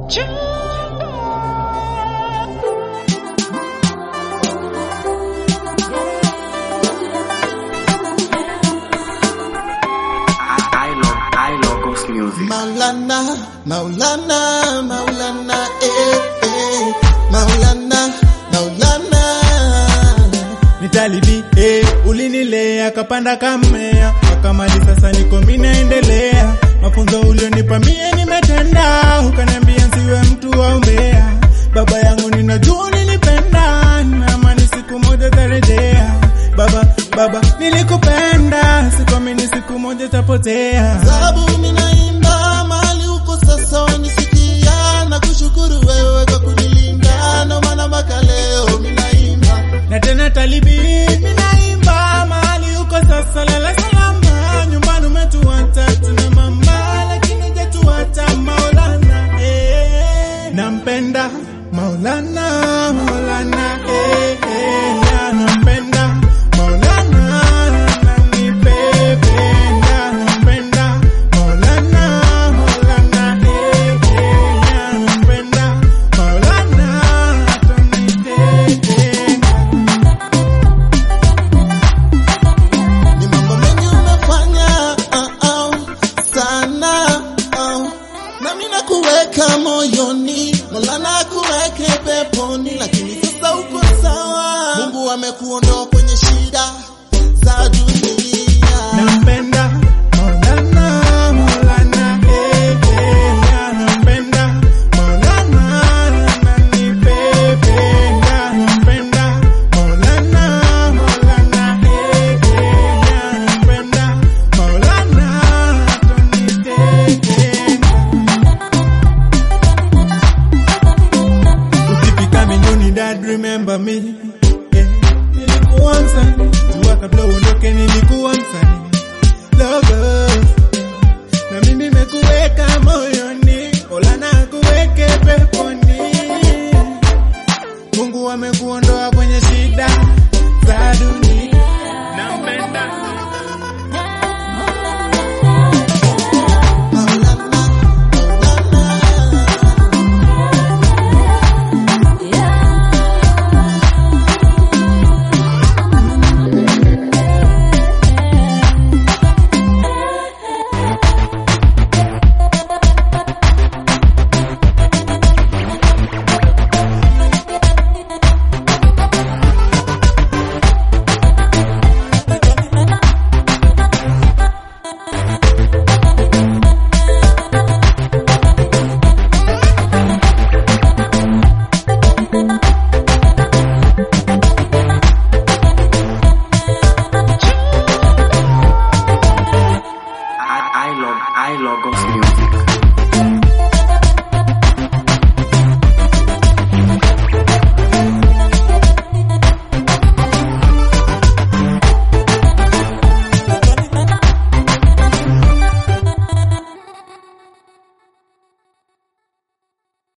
I love, I love Ghost music. Maulana, Maulana, Maulana, eh, eh, Maulana, Maulana. Nitalibi eh, ulinilea kapanda kamea akamali sasa niko mimi naendelea mafunzo ulionipa mie nimetenda ukaniambia nsiwe mtu wa umbea baba yangu ninajua nilipenda naamani siku moja tarejea baba baba nilikupenda sikuamini siku moja tapotea Sababu minaimba mali uko sasa wanisikia na kushukuru wewe kwa kunilinda, ndo maana mpaka leo minaimba. na tena talibi minaimba mahali uko sasa lala salama nyumbani umetuacha tuna mama lakini hujatuacha maulana eh. nampenda maulana maulana eh, eh. na nampenda maulana nanipependa nampenda maulana maulana eh, eh. na nampenda maulana atonitenda Ni mambo mengi umefanya uh, uh, sana uh. na mimi nakuweka moyoni, Mola nakuweke peponi, lakini sasa uko sawa. Mungu amekuondoa kwenye shida za dunia. Nampenda Maulana, Maulana, eh, eh, ya nampenda Maulana, ananipependa. Nampenda Maulana, Maulana, eh, eh, ya nampenda Maulana, atonitenda. Ukifika mbinguni dad remember me yeah. Nilikuwa msanii jua kabla uondoke nilikuwa msanii logo na mimi nimekuweka moyoni Mola na kuweke peponi Mungu amekuona